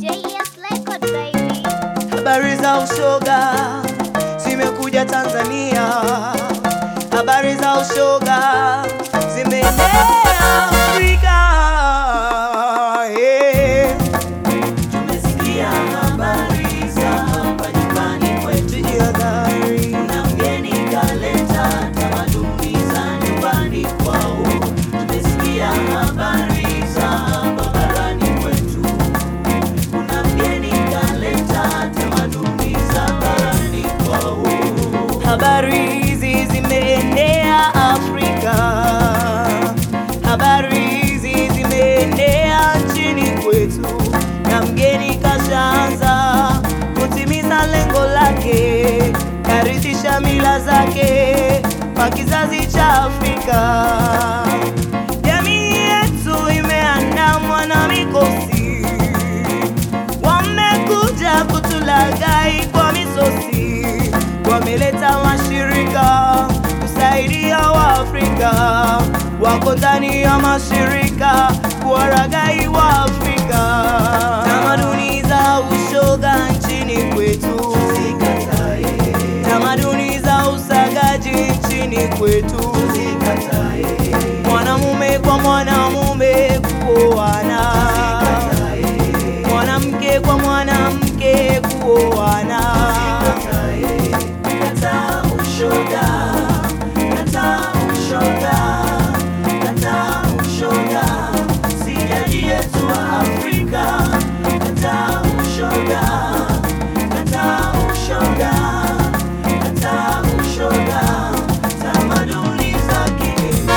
JS Record baby. Habari za ushoga zimekuja Tanzania, habari za ushoga zimeenea Afrika. yeah. Tumesikia habari za hapa nyumbani kwetu, Tujihadhari. kuna mgeni kaleta tamaduni za nyumbani kwao. Tumesikia habari za hapa barani kwetu, kuna mgeni kaleta tamaduni za barani kwao. Habari hizi zimeenea Afrika, habari hizi zimeenea nchini kwetu, na mgeni kashaanza kutimiza lengo lake, karithisha mila zake kwa kizazi cha Afrika. Jamii yetu imeandamwa na mikosi wamekuja kutulagai kwa misosi, wameleta mashirika kusaidia Waafrika, wako ndani ya mashirika kuwaragai Waafrika. Tamaduni za ushoga nchini kwetu, Zikatae, tamaduni za usagaji nchini kwetu, zikatae, mwanamume kwa mwanamume kuoana mwanamke kwa mwanamke kuoana. Kataa ushoga, kataa ushoga, kataa ushoga, si jadi yetu wa Afrika. Kataa ushoga, kataa ushoga, kataa ushoga, tamaduni za kigeni.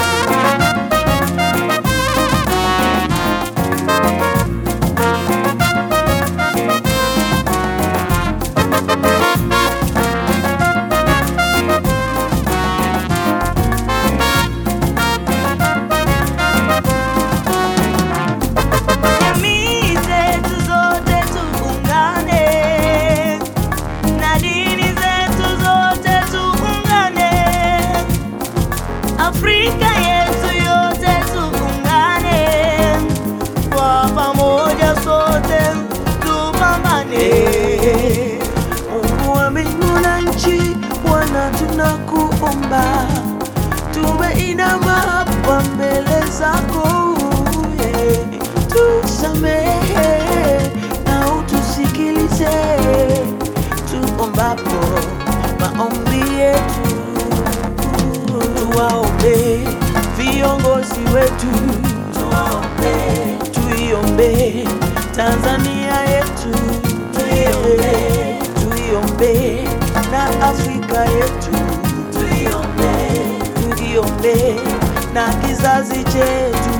Jamii zetu zote tuungane, na dini zetu zote tuungane, Afrika yetu yote tuungane, kwa pamoja sote tupambane. Mungu wa mbingu na nchi, Bwana tunakuomba, tumeinama hapa mbele zako, yeah. tusamehe na utusikilize tuombapo maombi yetu, tuwaombe viongozi wetu, tuwaombe, tuiombe Tanzania yetu, tuiombe, tuiombe na Afrika yetu, tuiombe, tuiombe na kizazi chetu